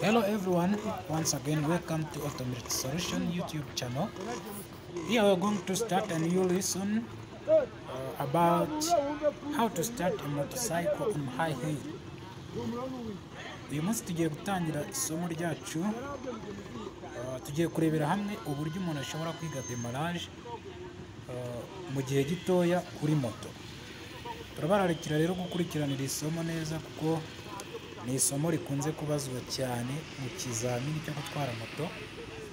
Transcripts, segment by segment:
Hello everyone, once again welcome to Automated Solution YouTube channel. Here we're going to start a new lesson uh, about how to start a motorcycle on high hill. Uyu munsi tugiye gutangira isomo ryacu, uh, tugiye kurebera hamwe uburyo umuntu ashobora kwiga demarage uh, mu gihe gitoya kuri moto. Turabararikira rero gukurikiranira isomo neza kuko ni isomo rikunze kubazwa cyane mu kizamini cyo gutwara moto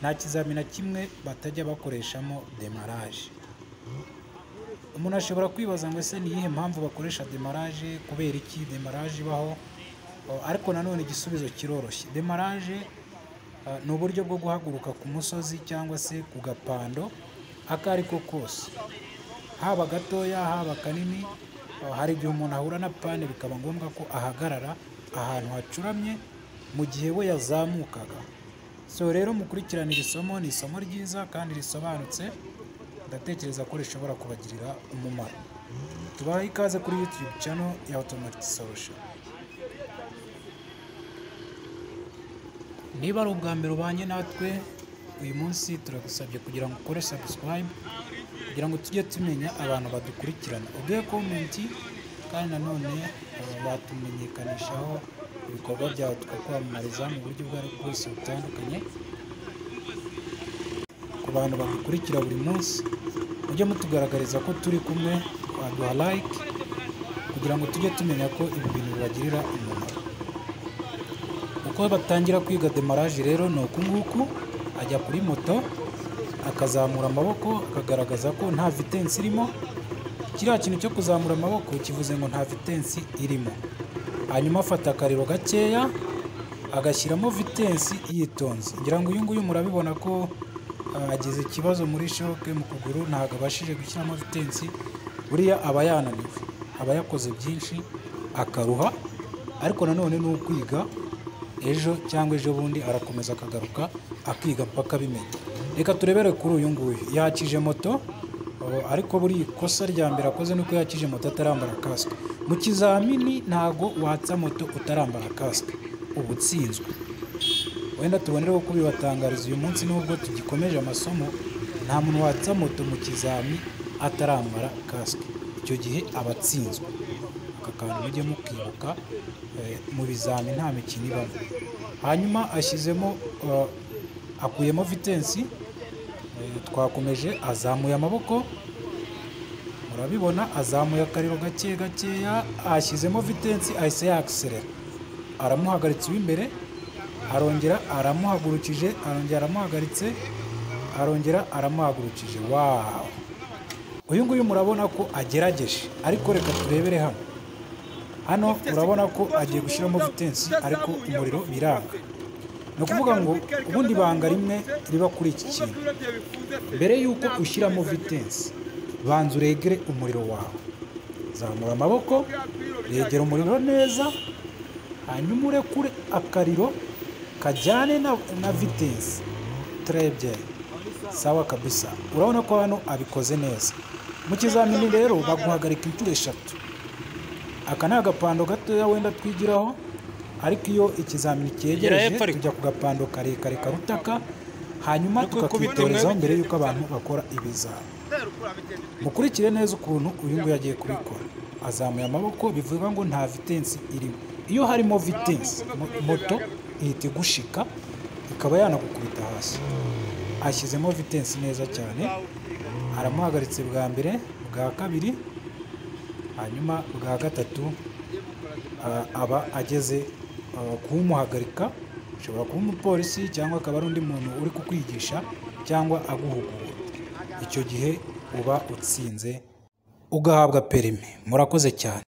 nta kizamini na kimwe batajya bakoreshamo demaraje umuntu ashobora kwibaza ngo ese ni iyihe mpamvu bakoresha demaraje kubera iki demaraje ibaho O, ariko nanone igisubizo kiroroshye demaraje ah, ni uburyo bwo guhaguruka ku musozi cyangwa se ku gapando ako ari ko kose haba gatoya haba kanini uh, hari igihe umuntu ahura na pane bikaba ngombwa ko ahagarara ahantu hacuramye mu gihe we yazamukaga so rero mukurikirane iri somo ni isomo ryiza kandi risobanutse ndatekereza ko rishobora kubagirira umumaro tubahe ikaze kuri youtube channel ya automatic solution niba ari ubwa mbere ubanye natwe uyu munsi turagusabye kugira ngo ukore subscribe kugira ngo tujye tumenya abantu badukurikirana uduhe komenti kandi nanone eh, watumenyekanishaho ibikorwa byawe tukakwamamariza mu buryo ubwo ari bwo bwose butandukanye ku bantu badukurikira buri munsi mujye mutugaragariza ko turi kumwe waduha like kugira ngo tujye tumenya ko ibi bintu bibagirira umumaro uko batangira kwiga demaraje rero ni uku nguku ajya kuri moto akazamura amaboko akagaragaza ko nta vitensi irimo kiriya kintu cyo kuzamura amaboko kivuze ngo nta vitensi irimo hanyuma afata akariro gakeya agashyiramo vitensi yitonze ngira ngo uyu nguyu murabibona ko ah, agize ikibazo muri shoke mu kuguru ntabwo abashije gushyiramo vitensi buriya aba yananiwe aba yakoze byinshi akaruha ariko nanone ni ukwiga ejo cyangwa ejo bundi arakomeza akagaruka akiga mpaka abimenya reka turebere kuri uyu nguyu yakije moto uh, ariko buri ikosa rya mbere akoze ni uko yakije moto atarambara kasike mu kizamini ntago watsa moto utarambara kasike uba utsinzwe wenda tubonereho kubibatangariza uyu munsi nubwo tugikomeje amasomo nta muntu watsa moto mu kizami atarambara kasike icyo gihe aba atsinzwe aka kantu mujye mukibuka eh, mu bizami nta mikino ibamo hanyuma ashyizemo eh, akuyemo vitensi eh, twakomeje azamuye amaboko murabibona azamuye akariro gake gakeya ashyizemo vitensi ahise yakiserera aramuhagaritse uw'imbere arongera aramuhagurukije arongera aramuhagaritse arongera aramuhagurukije wawu uyu nguyu murabona ko agerageje ariko reka turebere hano hano urabona ko agiye gushyiramo vitensi ariko umuriro biranga ni ukuvuga ngo ubundi banga rimwe riba kuri iki kintu mbere y'uko ushyiramo vitensi banza uregere umuriro wawe zamura amaboko regera umuriro neza hanyuma urekure akariro kajyane na, na vitensi turebye sawa kabisa urabona ko hano abikoze neza mu kizamini rero baguhagarika inshuro eshatu aka ni agapando gatoya wenda twigiraho ariko iyo ikizamini Gira cyegereje hepfo ariko. tujya ku gapando karekare karutaka hanyuma Ariko kubita tukakitorezaho imwe- mbere y'uko abantu bakora ibizami mukurikire neza ukuntu uyu nguyu agiye kubikora azamuye amaboko bivuga ngo nta vitensi irimo iyo harimo vitensi mo- moto ihita igushika ikaba yanagukubita hasi ashyizemo vitensi neza cyane aramuhagaritse bwa mbere bwa kabiri hanyuma bwa gatatu ah, aba ageze ah, kuwumuhagarika ashobora kuba umupolisi cyangwa akaba ari undi muntu uri kukwigisha cyangwa aguhugura icyo gihe uba utsinze ugahabwa perimi murakoze cyane